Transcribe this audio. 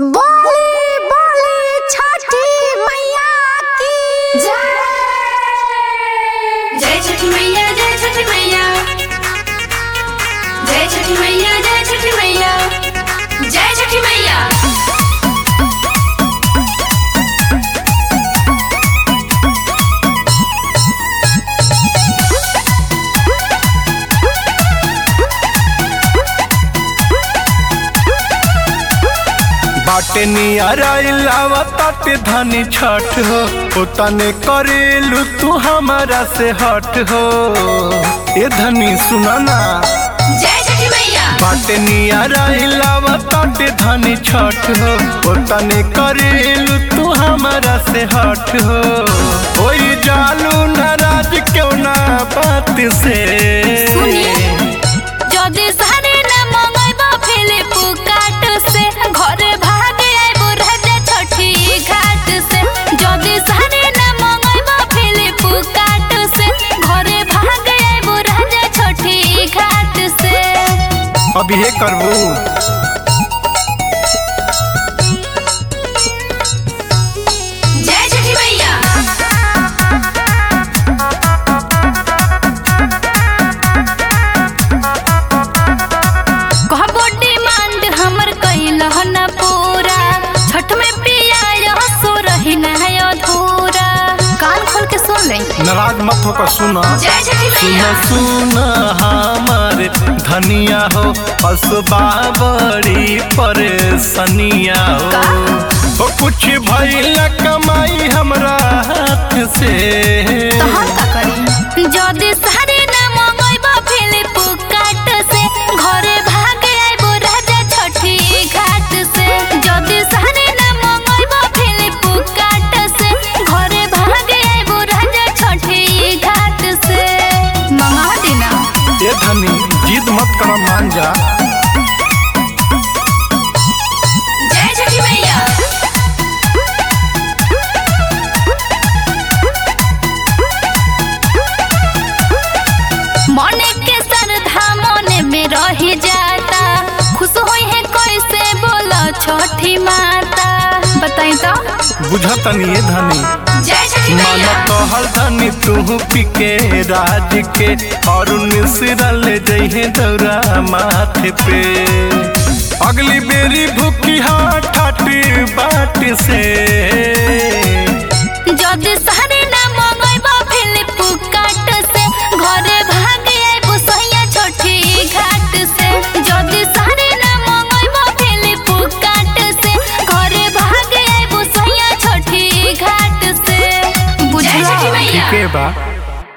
बोली बोली छठी मैया की जय जय छठी मैया जय छठी मैया जय छठी मैया जय छठी मैया जय छठी मैया बाटे नियारा ताटे धनी छठ हो उतने करेलू तू हमारा से हट हो ए धनी सुना ना जय छठी मैया बाटे नियारा ताटे धनी छठ हो उतने करेलू तू हमारा से हट हो ओई जालू नाराज क्यों ना बात से যদি সারে না মঙ্গইব ফিলিপ কাট সে ঘরে ভাগে আইব রাজা ছঠি ঘাট সে যদি সারে না মঙ্গইব ফিলিপ কাট সে ঘরে ভাগে আইব রাজা ছঠি ঘাট সে अभी ये करबू जय छठी मैया कहबो डिमांड हमर कइल न पूरा छठ में पिया सो रही न है अधूरा कान खोल के सुन ले नाराज मत होकर सुना जय छठी सुन मैया सुन हमार धनिया हो असबा बड़ी परेशानिया का? हो ओ कुछ भइल कमाई हमरा हाथ से तो हम का करी जदी सारे न मंगइब फिलिप काट से घरे भागे आइबो राजा छठी घाट से जदी सारे न मंगइब फिलिप काट से घरे भागे आइबो राजा छठी घाट से मंगा देना ए धनी जिद मत कर मान जा जय छठी मैया मने के श्रद्धा मने में रही जाता खुश होई है कैसे बोला छठी माता बताई तो बुझतनी ए धनी जय छठी मन मैया कहल धनी तू पिके राज के और मिश्रल जइहे दौरा माथे पे अगली बेरी भूखी हाथ ठाटी बाट से जदी सारे ना मंगइब फिलिप काट से घरे भागे आइबो सैया छठी घाट से जदी सारे ना मंगइब फिलिप काट से घरे भागे आइबो सैया छठी घाट से बुझला ठीके बा